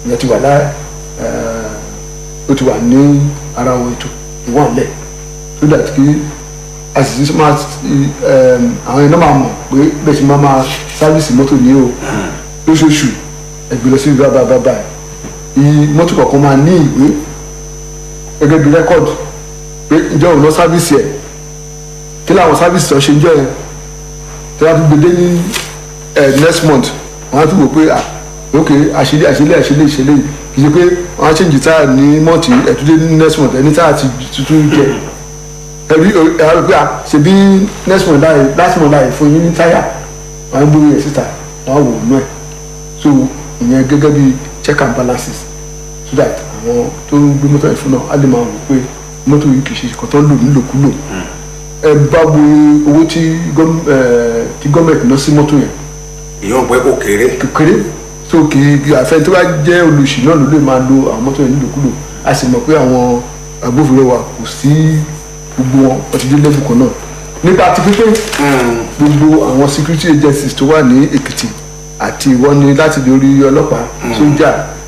ìyẹn ti wà lá ó ti wà ní ara àwọn ètò ìwọ̀n lẹ̀ so that kí àṣìṣe máa àwọn iná máa mọ̀ pé bẹ́ẹ̀ ṣe máa máa sáfíìsì mọ́tò ní o lóṣooṣù ẹgbẹ́ lọ sí ìlú àbábábá yìí mọ́tò kọ̀ọ̀kan máa ní ìwé gẹ́gẹ́ bí rẹ́kọ̀dù pé ìjọ òun lọ sáfíìsì ẹ̀ kí làwọn sáfíìsì tó ṣe ń jọ ẹ̀ tí wọ́n á fi gbé dé ní next month wọ́n á tún wò pé ah ok àṣìlẹ̀ àṣìlẹ̀ àṣìlẹ̀ ìṣẹ̀lẹ̀ kì í ṣe pé wọ́n á ṣèǹjì táyà ní mọ́ọ̀tì ẹ̀túndé ní next month ẹni táyà ti tuntun jẹ ẹbí ẹ̀rọ pé à ṣe bí next month láàyè last month láàyè fún yín ní táyà wọ́n á gbóyè síta wọ́n á wò ó nú ẹ̀ so ìyẹn gẹ́gẹ́ bí check and balances so that àwọn tó ń gbé mọ́tò yẹn fún náà á lè máa wò pé mọ́tò yìí kì í ṣe kọ́tọ́ lò nílòkulò ẹ bá wo owó tí gọ́ọ̀mẹ̀ntì ná sí mọ́tò yẹn ìyóò pé kò kéré kékeré so kì í àfẹn tó bá jẹ́ olùsì náà ló lè máa lo àwọn mọ́tò yẹn nílòkulò a sì mọ̀ pé àwọn agbófinró wa kò sí gbogbo wọn wọ́n ti dé level kan náà nípa ti pípé gbogbo àwọn security agencies tó wà ní Èkìtì àti ìwọ ni láti lórí ọlọ́pàá sójà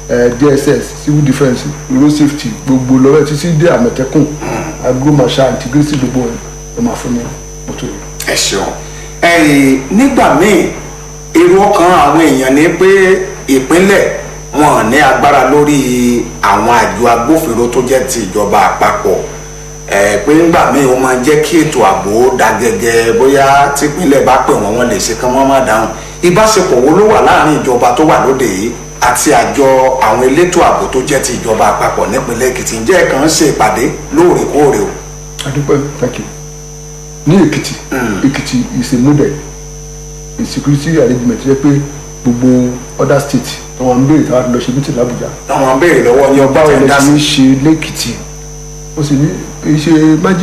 DSS civil defence road safety gbogbo lọ́wọ́ títí dé àmọ̀tẹ́kùn agromasha integrity gbogbo wọn ló máa fún ní mọ́tò yìí. ẹ ṣeun ẹyìn nígbà míì èrò ọkàn àwọn èèyàn ni pé ìpínlẹ̀ wọn ní agbára lórí àwọn àjọ agbófinró tó jẹ́ ti ìjọba àpapọ̀ ẹ pé ńgbà míì ó máa jẹ́ kí ètò ààbò dá gẹ́gẹ́ bóyá típínlẹ̀ bá pè wọ́n wọ́n lè ṣe kán wọ́n má dáhùn ìbáṣepọ̀ wo ló wà láàrin ìjọba tó wà lóde yìí àti àjọ àwọn elétò ààbò tó jẹ́ ti ìjọba àpapọ̀ nípínlẹ̀ Èkìtì ǹjẹ́ ẹ̀ kàn ń ṣe ìpàdé lóòrèkóòrè o. adúpẹ́ thank you ní Èkìtì Èkìtì is a model a security arrangement jẹ́ pé gbogbo other state àwọn ń béèrè táwọn lọ ṣe meeting l'Abuja àwọn béèrè lọ́wọ́ ní ọgbà báwo tẹ̀ ń lè dá ṣe sí. ń ṣe lẹ́kìtì ó sì ní kì í ṣe májè